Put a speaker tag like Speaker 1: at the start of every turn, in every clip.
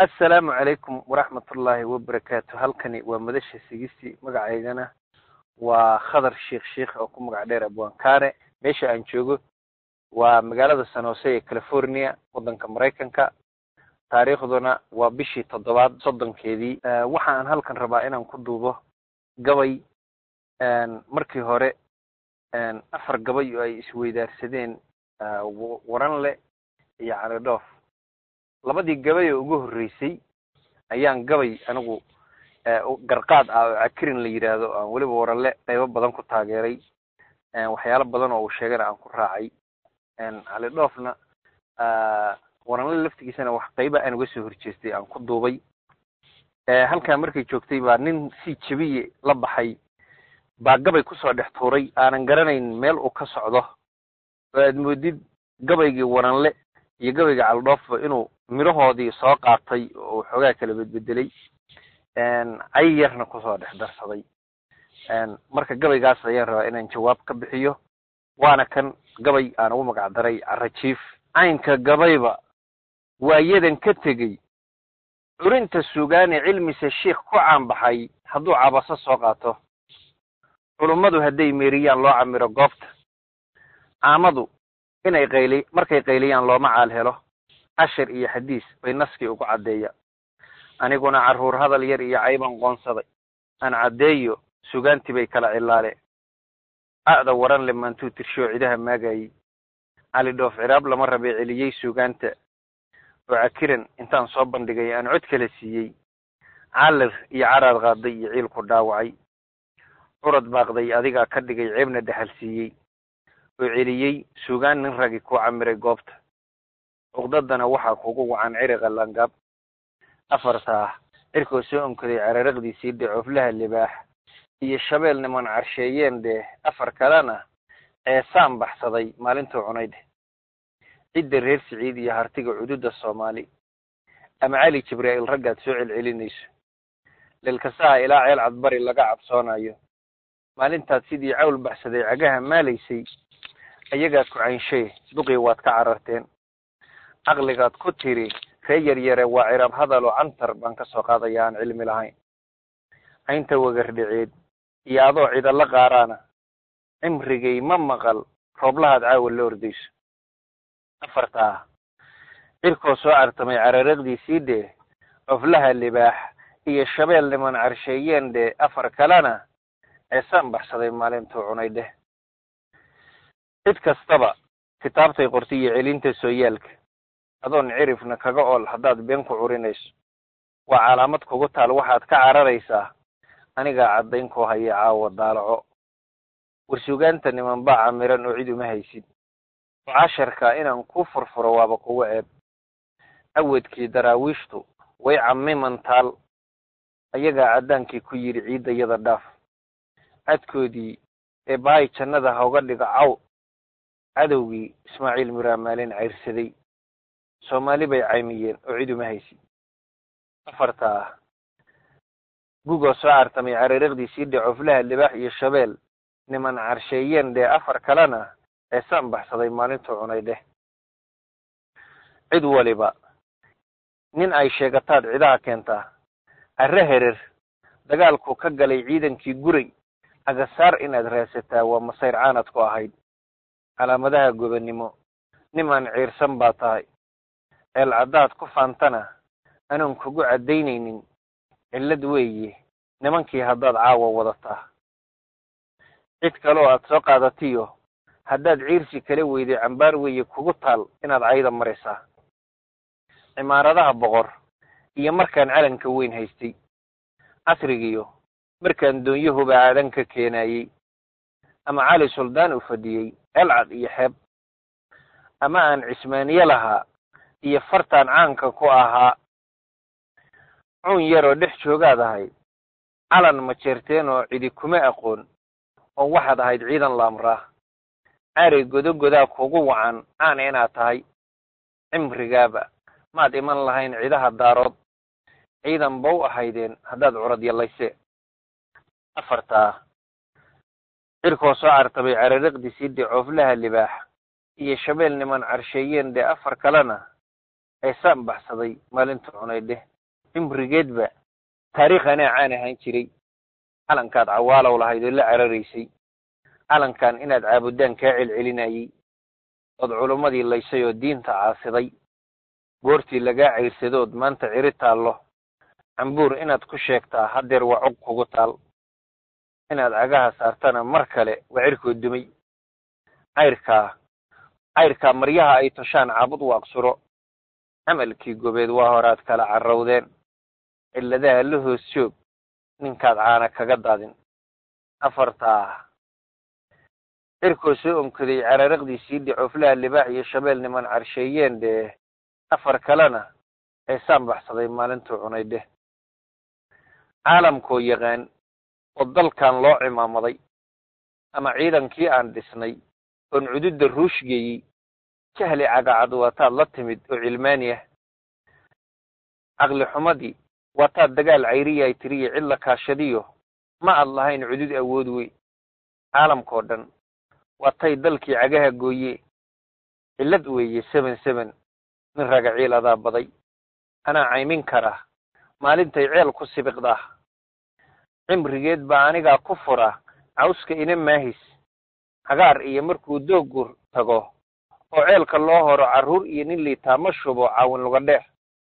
Speaker 1: assalaamu calaykum waraxmatullaahi wabarakaatu halkani waa madasha sigisi magacaygana waa khadar sheikh sheikh oo ku magac dheer abwaankaare meesha aan joogo waa magaalada san hose ee california waddanka maraykanka taariikhduna waa bishii toddobaad soddonkeedii waxa aan halkan rabaa inaan ku duubo gabay markii hore afar gabay oo ay isweydaarsadeen waranle iyo calidhoof labadii gabay oo ugu horreysay ayaan gabay anigu garqaad ah oo cakirin la yidhaahdo aan weliba waranle qaybo badan ku taageeray waxyaalo badan oo uu sheegana aan ku raacay calidhoofna waranle laftigiisana wax qayba aan uga soo horjeestay aan ku duubay halkaa markay joogtay baa nin si jabiye la baxay baa gabay kusoo dhex tuuray aanan garanayn meel uu ka socdo oo aad moodid gabaygii waranle iyo gabayga caldhoofba inuu midhahoodii soo qaatay oo xoogaa kala bedbedelay cay yarna kusoo dhex darsaday marka gabaygaas ayaan rabaa inaan jawaab ka bixiyo waana kan gabay aan ugu magac daray carajiif caynka gabayba waayadan ka tegey curinta sugaane cilmise shiikh ku caanbaxay hadduu cabaso soo qaato culummadu hadday meeriyaan loo camiro goobta caamadu inay qayli markay qayliyaan looma caal helo cashir iyo xadiis bay naskii ugu caddeeya aniguna carruur hadal yar iyo cayban qoonsaday aan caddeeyo sugaantii bay kala cilaale a'da waran le maantuu tirshoo cidaha maagayey cali dhoof ciraab lama rabee celiyey sugaanta oo cakiran intaan soo bandhigay aan cod kala siiyey caalir iyo caraad qaaday iyo ciil ku dhaawacay curad baaqday adigaa ka dhigay ceebna dhaxal siiyey oo celiyey sugaan nin ragi ku camiray goobta cuqdadana waxaa kugu wacan ciriqa langaab afartaa cirkoo soo onkaday cararaqdiisii dhe coflaha libaax iyo shabeel niman carsheeyeen dheh afar kalena ceesaan baxsaday maalintuu cunay dheh cidda reer siciid iyo hartiga cududa soomaali ama cali jibraa'iil raggaad soo celcelinayso lilkasaha ilaa ceel cadbari laga cabsoonayo maalintaad sidii cawl baxsaday cagaha maalaysay ayagaa ku caynshe duqii waad ka cararteen caqligaad ku tiri ree yaryare waa cirab hadal oo cantar baan ka soo qaadaya aan cilmi lahayn caynta wagardhiceed iyo adoo cidalla qaaraana cimrigay ma maqal rooblahaad caawa la ordayso afartaa cirkoo soo cartamay cararaqdiisii dheh coflaha libaax iyo shabeel niman carsheeyeen dheh afar kalena ceesaan baxsaday maalintuu cunay dheh cid kastaba kitaabtay qortay iyo celinta sooyaalka adoon cirifna kaga ool haddaad been ku curinayso waa calaamad kugu taal waxaad ka cararaysaa anigaa caddayn kuu haya caawa daalaco warsugaanta niman baa camiran oo cid uma haysid oo casharka inaan ku furfuro waaba kugu ceeb awadkii daraawiishtu way camiman taal ayagaa caddaankii ku yidhi ciiddayada dhaaf cadkoodii ee bahay jannada hauga dhigo caw cadowgii ismaaciil miraamaalin cayrsaday soomaali bay caymiyeen oo cid uma haysid afartaa gugoo soo cartamay cararaqdiisii dhe coflaha libaax iyo shabeel niman carsheeyeen dhee afar kalena ceesaan baxsaday maalintuu cunay dheh cid waliba nin ay sheegataad cidaha keentaa arre herer dagaalku ka galay ciidankii guray agasaar inaad raadsataa waa masayr caanad ku ahayd calaamadaha gobannimo nimaan ciirsan baa tahay ceel caddaad ku faantana anoon kugu caddaynaynin cillad weeye nimankii haddaad caawa wadataa cid kaloo aad soo qaadatiyo haddaad ciirsi kala weyday cambaar weeye kugu taal inaad cayda maraysaa cimaaradaha boqor iyo markaan calanka weyn haystay casrigiyo markaan doonyahuba aadan ka keenayey ama cali suldaan u fadhiyey elcad iyo xeeb ama aan cismaaniye lahaa iyo fartaan caanka ku ahaa cuun yaroo dhex joogaad ahayd calan ma jeerteen oo cidi kuma aqoon oo waxaad ahayd ciidan laamraa cari godogodaa kugu wacan caana inaad tahay cimrigaaba maad iman lahayn cidaha daarood ciidan ba u ahaydeen haddaad curad yallayse afartaa cirkoo soo cartabay cararaqdiisii dhe cooflaha libaax iyo shabeel niman carsheeyeen dhe afar kalena ceesaan baxsaday maalinta cunay dheh cimrigeedba taariikh anaa caan ahaan jiray calankaad cawaalow lahayd oo la cararaysay calankan inaad caabudaan kaa celcelinayey ood culummadii laysay oo diinta caasiday goortii lagaa cayrsadood maanta ciri taallo cambuur inaad ku sheegtaa haddeer waa cog kugu taal inaad cagaha saartana mar kale waa cirkoo dumay cayrkaa cayrkaa maryaha ay toshaan caabud waaqsuro camalkii gobeed waa horaad kala carrowdeen cilladaha la hoos joog ninkaad caana kaga daadin afartaa cirkoo soo onkaday cararaqdiisii dhicooflaha libaax iyo shabeel niman carsheeyeen dee afar kalena eesaan baxsaday maalintuu cunay dheh caalamkoo yaqaan oo dalkan loo cimaamaday ama ciidankii aan dhisnay oon cududda ruushgeeyey jahli cagacad waataad la timid oo cilmaani ah caqli xumadii waataad dagaal cayriyaay tiriya cid la kaashadiyo ma ad lahayn cudud awood wey caalamkao dhan waatay dalkii cagaha gooye cillad weeye seben seben nin raga ciil adaa baday anaa caymin karaa maalintay ceel ku sibiqdaa cimrigeed baa anigaa ku fura cawska ina maahis cagaar iyo markuu doogur tago oo ceelka loo horo carruur iyo nin liitaa ma shubo caawin luga dheer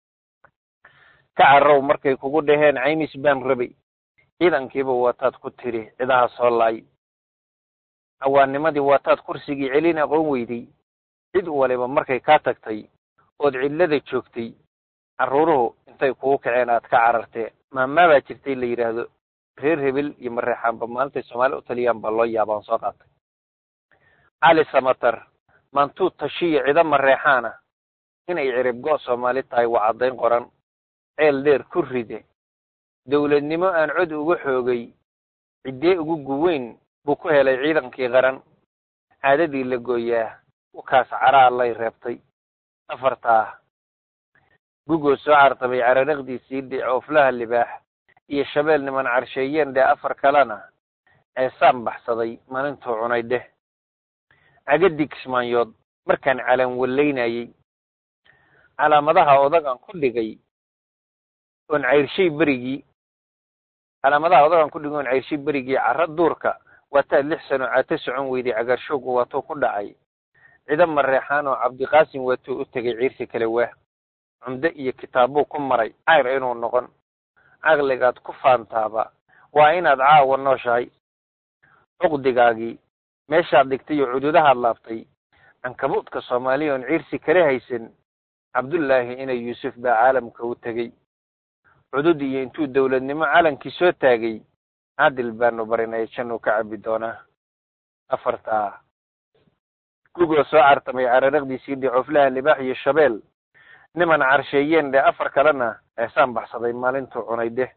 Speaker 1: ka carrow markay kugu dhaheen caymis baan rabay ciidankiiba waataad ku tidhi cidaha soo laay cawaannimadii waataad kursigii celin aqoon weyday cid waliba markay kaa tagtay ood cidlada joogtay carruuruhu intay kugu kaceen aad ka carartee maamaabaa jirtay la yidhaahdo reer hebel iyo mareexaanba maalintay soomaali u taliyaan baa loo yaabaan soo qaatay cali samatar maantuu tashiya cido mareexaana inay cirib go' soomaali tahay waa caddayn qoran ceel dheer ku ride dowladnimo aan cod uga xoogay ciddee ugu guweyn buu ku helay ciidankii qaran caadadii la gooyaa wakaas caraa lay reebtay afartaa gugoo soo cartamay cararaqdiisii dhicooflaha libaax iyo shabeel niman carsheeyeen dheh afar kalena eesaan baxsaday maalintuu cunay dheh cagadii kismaanyood markaan calaan wallaynayey calaamadaha odagaan ku dhigay oon cayrshay berigii calaamadaha odagaan ku dhigay oon cayrshay berigii carro duurka waataad lix sano caato socon weyday cagaarshoogu waatuu ku dhacay cido mareexaan oo cabdiqaasim waatuu u tegay ciirsi kale waa cumdo iyo kitaabbuu ku maray cayr inuu noqon caqligaad ku faantaaba waa inaad caawa nooshahay cuqdigaagii meeshaad dhigtay oo cududahaad laabtay cankabuudka soomaaliya oon ciirsi kala haysan cabdullaahi ina yuusuf baa caalamka u tegey cudud iyo intuu dowladnimo calankii soo taagay caadil baanu barinay jannuu ka cabbi doonaa afartaa gugoo soo cartamay cararaqdiisii dhicooflaha libaax iyo shabeel niman carsheeyeen dheh afar kalena eesaan baxsaday maalintuu cunay dheh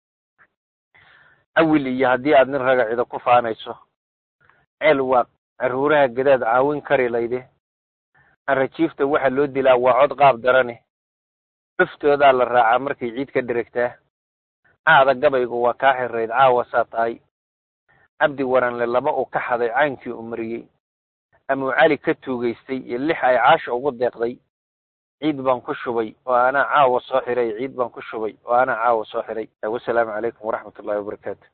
Speaker 1: awil iyo haddii aad nin raga cido ku faanayso ceel waaq carruuraha gadaad caawin kari layde arajiifta waxa loo dilaa waa cod qaab darane cuftoodaa la raacaa markay ciid ka dheregtaa caada gabaygu waa kaa xirayd caawa saa tahay cabdi waranle laba uu ka xaday caynkii u mariyey amuu cali ka tuugaystay iyo lix ay caasha ugu deeqday ciid baan ku shubay oo anaa caawa soo xiray ciid baan ku shubay oo anaa caawa soo xiray wasalaamu calaykum waraxmat ullahi wabarakaatu